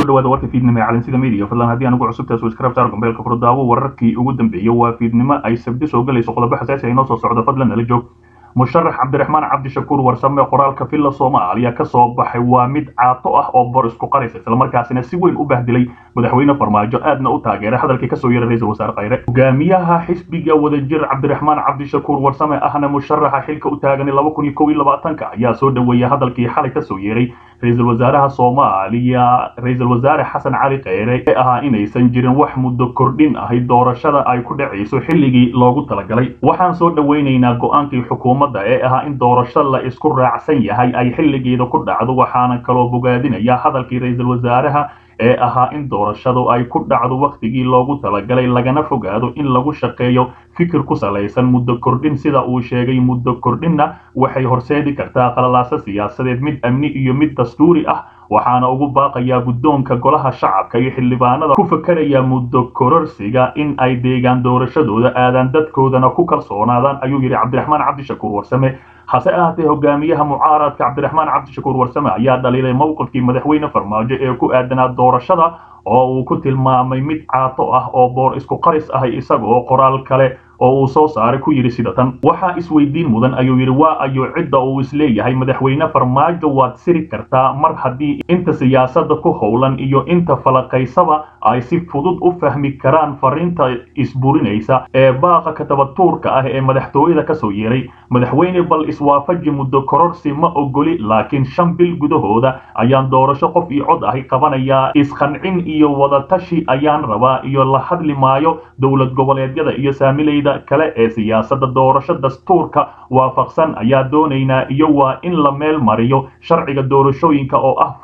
kusoo dhawaada warka fiidnimo ee calansida media fadlan haddii aan ugu cusubtahay subscribe saar gombeelka furdaawo wararkii ugu dambeeyey waa fiidnimo ay sabdi soo galayso qodobo xasaasi ah inoo soo socdo fadlan nala joog musharax cabdiraxmaan cabdishakuur warsame qoraalka villa soomaaliya ka soo baxay waa mid caato ah oo bor isku qaraysa islamarkaasina si weyn u bahdilay madaxweyne farmaajo aadna u taageeray hadalkii kasoo yeeray ra-iisul wasaare khayre hogaamiyaha xisbiga wadajir cabdiraxmaan cabdishakuur warsame ahna musharaxa xilka u taagan laba kun iyo kow iyo labaatanka ayaa soo dhaweeyay hadalkii xalay kasoo yeeray ra-iisul wasaaraha soomaaliya ra-iisul wasaare xasan cali kheyre ee ahaa inaysan jirin wax muddo kordhin ahay doorashada ay ku dhacayso xilligii loogu talagalay waxaan soo dhaweynaynaa go-aankii xukuumadda ee ahaa in doorasho la isku raacsan yahay ay xilligeeda ku dhacdo waxaana kaloo bogaadinaya hadalkii ra-iisul wasaaraha ee ahaa in doorashadu ay ku dhacdo wakhtigii loogu talagalay lagana fogaado in lagu shaqeeyo fikir ku salaysan muddo kordhin sida uu sheegay muddo kordhinna waxay horseedi kartaa qalalaaso siyaasadeed mid amni iyo mid dastuuri ah waxaana ugu baaqayaa guddoonka golaha shacabka iyo xildhibaanada ku fakaraya muddo kororsiga in ay deegaan doorashadooda aadaan dadkoodana ku kalsoonaadaan ayuu yidhi cabdiraxmaan cabdishakuur warsame hase ahaatee hogaamiyaha mucaaradka cabdiraxmaan cabdishakuur warsame ayaa dhaliilay mowqifkii madaxweyne farmaajo ee ku aadanaa doorashada oo uu ku tilmaamay mid caato ah oo boor isku qaris ahay isagoo qoraal kale oo uu soo saaray ku yidhi sida tan waxaa isweydiin mudan ayuu yidhi waa ayo cidda uu isleeyahay madaxweyne farmaajo waad siri kartaa mar haddii inta siyaasadda ku howlan iyo inta falaqaysaba ay si fudud u fahmi karaan fariinta isburinaysa ee baaqa katabatuurka ah ee madaxtooyada kasoo yeeray madaxweyne bal iswaafaji muddo kororsi ma ogoli laakiin shan bil gudahooda ayaan doorasho qof iyo cod ahi qabanayaa isqancin iyo wadatashi ayaan rabaa iyo la hadli maayo dowlad goboleedyada iyo saamilayda kale ee siyaasadda doorasho dastuurka waafaqsan ayaa doonaynaa iyo waa in la meel mariyo sharciga doorashooyinka oo ah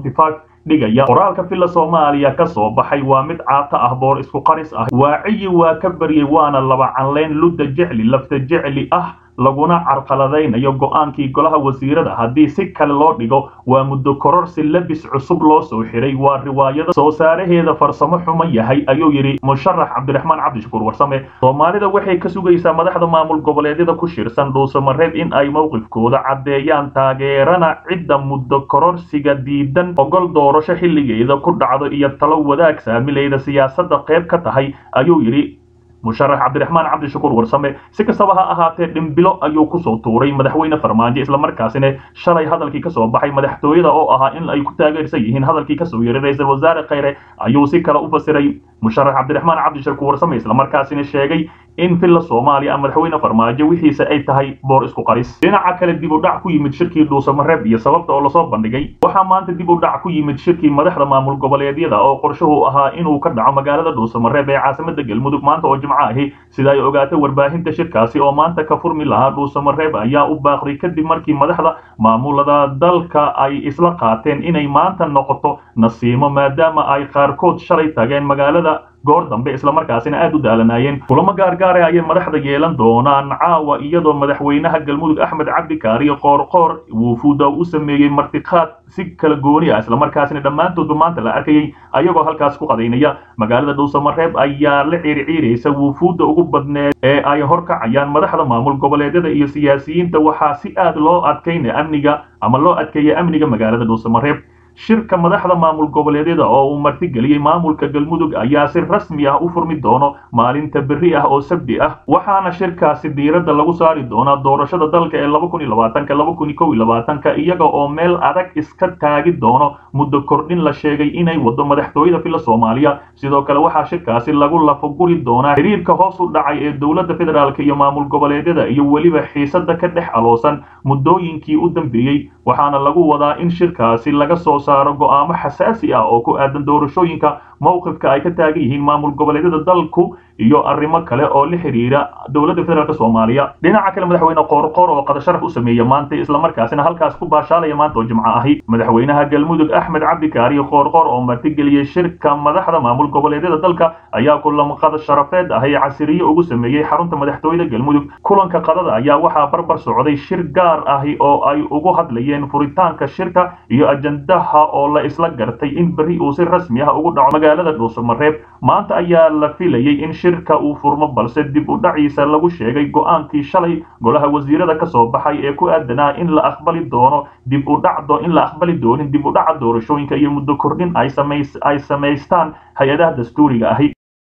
dhigaya qoraalka villa soomaaliya ka soo baxay waa mid caato ah boor isku qaris ah waaciyi waa ka baryay waana laba canleyn ludda jecli lafta jecli ah laguna carqaladaynayo go-aankii golaha wasiirada haddii si kale loo dhigo waa muddo kororsi labis cusub loo soo xiray waa riwaayada soo saaraheeda farsamo xumo yahay ayuu yidhi musharax cabdiraxmaan cabdishakuur warsame soomaalida waxay ka sugaysaa madaxda maamul goboleedyada ku shirsan dhuusamareeb in ay mowqifkooda caddeeyaan taageerana cidda muddo kororsiga diidan ogol doorasho xilligeeda ku dhacdo iyo talo wadaag saamilayda siyaasadda qayb ka tahay ayuu yidhi musharax cabdiraxmaan cabdishakuur warsame si kastaba ha ahaatee dhimbilo ayuu kusoo tuuray madaxweyne farmaajo islamarkaasina shalay hadalkii kasoo baxay madaxtooyada oo ahaa in ay ku taageersan yihiin hadalkii kasoo yeeray ra-iisul wasaare kheyre ayuu si kale u fasiray musharax cabdiraxmaan cabdishakuur warsame islamarkaasina sheegay in villa soomaaliya madaxweyne farmaajo wixiisa ay tahay boor isku qaris dhinaca kale dib u dhac ku yimid shirkii dhuusamareeb iyo sababta oo lasoo bandhigay waxaa maanta dib u dhac ku yimid shirkii madaxda maamul goboleedyada oo qorshuhu ahaa inuu ka dhaco magaalada dhuusamareeb ee caasimada galmudug maanta oo jimco ahi sida ay ogaatay warbaahinta shirkaasi oo maanta ka furmi lahaa dhuusamareeb ayaa u baaqday kadib markii madaxda maamulada dalka ay isla qaateen inay maanta noqoto nasiimo maadaama ay qaarkood shalay tageen magaalada goor dambe islamarkaasina aad u daalanaayeen kulamo gaargaare ayay madaxda yeelan doonaan caawa iyadoo madaxweynaha galmudug axmed cabdi kaariyo qoorqoor wuufuuda u sameeyey martiqaad si kala gooni ah islamarkaasina dhammaantoodba maanta la arkayay ayagoo halkaas ku qadaynaya magaalada dhuusamareeb ayaa la ciirciiraysa wuufuudda ugu badneed ee ay horkacayaan madaxda maamul goboleedyada iyo siyaasiyiinta waxaa si aad loo adkaynaya amniga ama loo adkeeya amniga magaalada dhuusamareeb shirka madaxda maamul goboleedyada oo uu martigeliyey maamulka galmudug ayaa si rasmi ah u furmi doono maalinta berri ah oo sabdi ah waxaana shirkaasi diiradda lagu saari doonaa doorashada dalka ee laba kun iyo labaatanka laba kun iyo kow iyo labaatanka iyaga oo meel adag iska taagi doono muddo kordhin la sheegay inay wado madaxtooyada villa soomaaliya sidoo kale waxaa shirkaasi lagu lafaguri doonaa xiriirka hoos u dhacay ee dowladda federaalk iyo maamul goboleedyada iyo weliba xiisada ka dhex aloosan muddooyinkii u dambeeyey waxaana lagu wadaa in shirkaasi laga soo saaro go'aamo xasaasi ah oo ku aadan doorashooyinka mowqifka ay ka taagan yihiin maamul goboleedyada dalku iyo arrimo kale oo la xiriira dowladda federaalk soomaaliya dhinaca kale madaxweyne qoorqoor oo qadasharaf u sameeya maanta islamarkaasina halkaas ku baashaalaya maanta oo jimco ahi madaxweynaha galmudug axmed cabdi kaariyo qoorqoor oo martigeliyey shirka madaxda maamul goboleedyada dalka ayaa kulan qada sharafeed ahi casiriye ugu sameeyey xarunta madaxtooyada galmudug kulanka qadada ayaa waxaa barbar socday shir gaar ahi oo ay ugu hadlayeen furitaanka shirka iyo ajandaha oo la isla gartay in berri uu si rasmi ah ugu dhaco magaalada dhuusamareeb maanta ayaa la filayey in shirka uu furmo balse dib u dhaciisa lagu sheegay go-aankii shalay golaha wasiirada ka soo baxay ee ku aadanaa in la aqbali doono dib u dhacdo in la aqbali doonin dib u dhaca doorashooyinka iyo muddo kordhin ay samays ay samaystaan hay-adaha dastuuriga ahi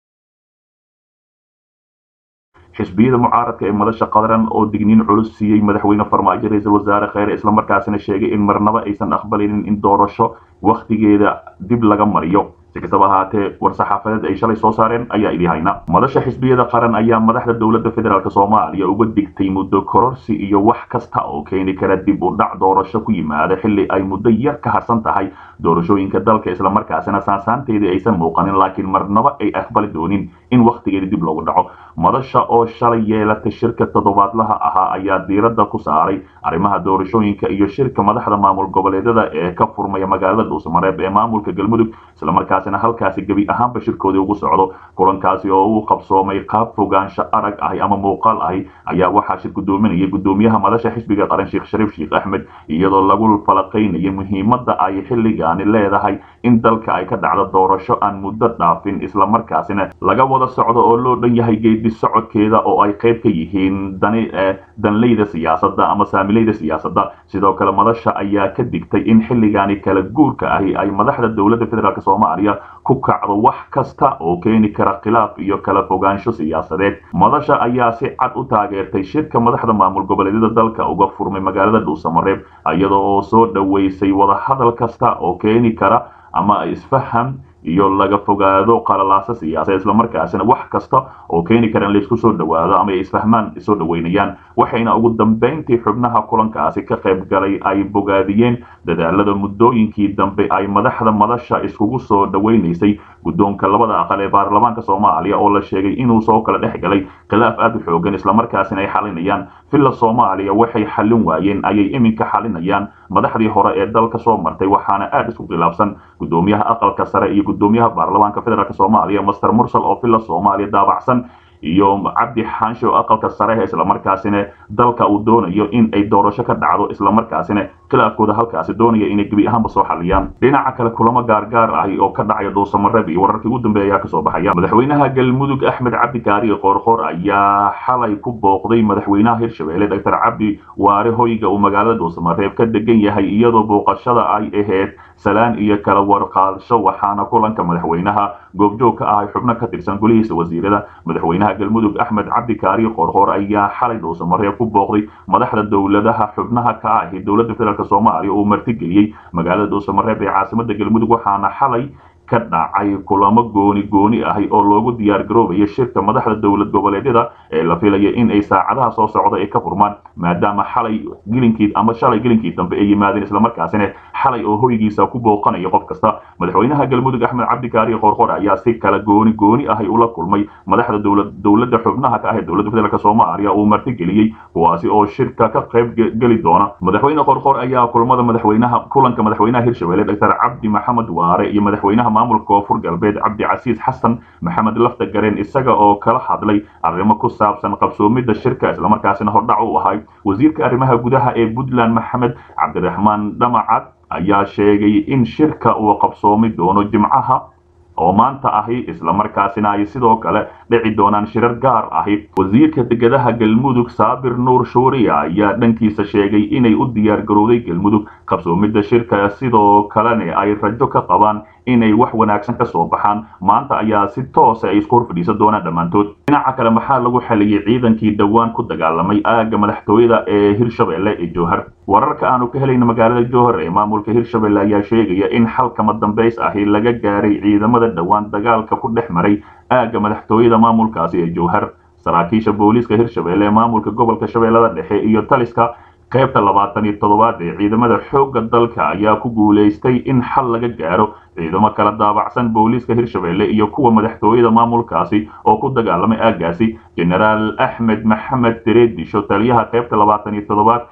xisbiyada mucaaradka ee madasha qadaran oo digniin culus siiyey madaxweyne farmaajo ra-iisul wasaare kheyre islamarkaasina sheegay in marnaba aysan aqbalinin in doorasho wakhtigeeda dib laga mariyo si kastaba ahaatee war-saxaafadeed ay shalay soo saareen ayaa idii hayna madasha xisbiyada qaran ayaa madaxda dowladda federaalk soomaaliya uga digtay muddo kororsi iyo wax kasta oo keeni kara dib u dhac doorasho ku yimaada xilli ay muddo yar ka harsan tahay doorashooyinka dalka islamarkaasina saansaanteedii aysan muuqanin laakiin marnaba ay aqbali doonin in wakhtigeeda dib loogu dhaco madasha oo shalay yeelatay shirka toddobaadlaha ahaa ayaa diiradda ku saaray arrimaha doorashooyinka iyo shirka madaxda maamul goboleedyada ee ka furmaya magaalada dhuusamareeb ee maamulka galmudug islamarkaasina halkaasi gebi ahaanba shirkoodii ugu socdo kulankaasi oo uu qabsoomay qaab fogaansho arag ahi ama muuqaal ahi ayaa waxaa shir gudoominaya gudoomiyaha madasha xisbiga qaran sheekh shariif sheekh axmed iyadoo lagu falaqaynaya muhiimadda ay xilligaani leedahay in dalka ay ka dhacdo doorasho aan muddo dhaafin islamarkaasina laga wada socdo oo loo dhan yahay geedi socodkeeda oo ay qayb ka yihiin dani danleyda siyaasadda ama saamileyda siyaasadda sidoo kale madasha ayaa ka digtay in xilligaani kala guurka ahi ay madaxda dowladda federaalk soomaaliya ku kacdo wax kasta oo keeni kara khilaaf iyo kala fogaansho siyaasadeed madasha ayaa si cad u taageertay shirka madaxda maamul goboleedyada dalka uga furmay magaalada dhuusamareeb iyada oo soo dhoweysay wadahadal kasta oo keeni kara ama isfaham iyo laga fogaado qalalaasa siyaasa islamarkaasina wax kasta oo keeni kara in laysku soo dhowaado ama ay isfahmaan isoo dhoweynayaan waxayna ugu dambayntii xubnaha kulankaasi ka qayb galay ay bogaadiyeen dadaalada muddooyinkii dambe ay madaxda madasha iskugu soo dhoweynaysay guddoonka labada aqal ee baarlamaanka soomaaliya oo la sheegay inuu soo kala dhex galay khilaaf aad u xoogan islamarkaasina ay xalinayaan villa soomaaliya waxay xallin waayeen ayay iminka xalinayaan madaxdii hore ee dalka soo martay waxaana aad isku khilaafsan gudoomiyaha aqalka sare iyo gudoomiyaha baarlamaanka federaalk soomaaliya master mursal oo villa soomaaliya daabacsan iyo cabdi xaanshe oo aqalka sare islamarkaasina dalka uu doonayo in ay doorasho ka dhacdo islamarkaasina khilaafkooda halkaasi doonaya inay gebi ahaanba soo xaliyaan dhinaca kale kulamo gaargaar ahi oo ka dhacaya dhuusamareeb iyo wararkii ugu dambeeya ayaa kasoo baxaya madaxweynaha galmudug axmed cabdi kaariye qoorqoor ayaa xalay ku booqday madaxweynaha hirshabelle doctor cabdi waare hoyga uu magaalada dhuusamareeb ka degan yahay iyadoo booqashada ay ahayd salaan iyo kala warqaadasho waxaana kulanka madaxweynaha goobjoog ka ahay xubno ka tirsan golihiisa wasiirada madaxweynaha galmudug axmed cabdi kaariye qoorqoor ayaa xalay dhuusamareeb ku booqday madaxda dowladaha xubnaha ka ahi dowladda federaalk soomaaliya uu martigeliyey magaalada dhuusamareeb ee caasimada galmudug waxaana xalay ka dhacay kulamo gooni gooni ahi oo loogu diyaar garoobayo shirka madaxda dowlad goboleedyada ee la filaya in ay saacadaha soo socda ay ka furmaan maadaama xalay gelinkii ama shalay gelinkii dambe ay yimaadeen islamarkaasina xalay oo hoygiisa ku booqanayo qof kasta madaxweynaha galmudug axmed cabdikaariye qoorqoor ayaa si kala gooni gooni ahi ula kulmay madaxda dowlad dowladda xubnaha ka ah dowladda federaalk soomaaliya uu martigeliyey kuwaasi oo shirka ka qayb geli doona madaxweyne qoorqoor ayaa kulmada madaxweynaha kulanka madaxweynaha hirshabelle doctor cabdi maxamed waare iyo madaxweynaha maamulka koonfur galbeed cabdicasiis xasan maxamed lafta gareen isaga oo kala hadlay arrimo ku saabsan qabsoomidda shirka islamarkaasina hordhac u ahay wasiirka arrimaha gudaha ee puntland maxamed cabdiraxmaan dhamacad ayaa sheegay in shirka uu qabsoomi doono jimcaha oo maanta ahi islamarkaasina ay sidoo kale dhici doonaan shirar gaar ahi wasiirka degadaha galmudug saabir nuur shuuriya ayaa dhankiisa sheegay inay u diyaar garowday galmudug qabsoomidda shirka sidoo kalena ay rajo ka qabaan inay wax wanaagsan ka soo baxaan maanta ayaa si toosa ay isku horfadhiisan doonaan dhammaantood dhinaca kale maxaa lagu xaliyey ciidankii dhowaan ku dagaalamay aagga madaxtooyada ee hirshabelle ee jowhar wararka aanu ka helayna magaalada jowhar ee maamulka hirshabelle ayaa sheegaya in xalkama dambays ahi laga gaaray ciidamada dhowaan dagaalka ku dhex maray aagga madaxtooyada maamulkaasi ee jowhar saraakiisha booliiska hirshabelle ee maamulka gobolka shabeellada dhexe iyo taliska qaybta labaatan iyo toddobaad ee ciidamada xoogga dalka ayaa ku guulaystay in xal laga gaaro ciidamo kala daabacsan booliiska hirshabelle iyo kuwa madaxtooyada maamulkaasi oo ku dagaalamay aaggaasi genaraal axmed maxamed dereedisho taliyaha qaybta labaatan iyo toddobaad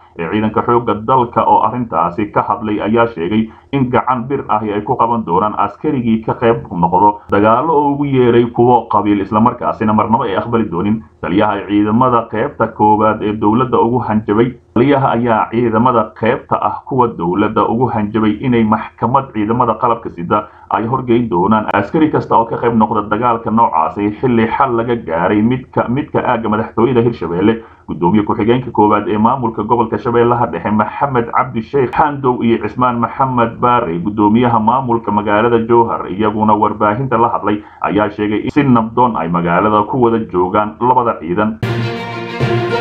ee ciidanka xoogga dalka oo arrintaasi ka hadlay ayaa sheegay in gacan bir ahi ay ku qaban doonaan askarigii ka qayb noqdo dagaalo oo ugu yeeray kuwo qabiil islamarkaasina marnabo ay aqbali doonin taliyaha ciidamada qaybta koowaad ee dowladda ugu hanjabay taliyaha ayaa ciidamada qaybta ah kuwa dowladda ugu hanjabay inay maxkamad ciidamada qalabka sida ay horgeyn doonaan askari kasta oo ka qayb noqda dagaalka noocaasi xilli xal laga gaaray midka midka aagga madaxtooyada hirshabelle gudoomiye ku-xigeenka koowaad ee maamulka gobolka shabeellaha dhexe maxamed cabdi sheekh xandow iyo cismaan maxamed baare gudoomiyaha maamulka magaalada jowhar iyaguna warbaahinta la hadlay ayaa sheegay in si nabdoon ay magaalada ku wada joogaan labada ciidan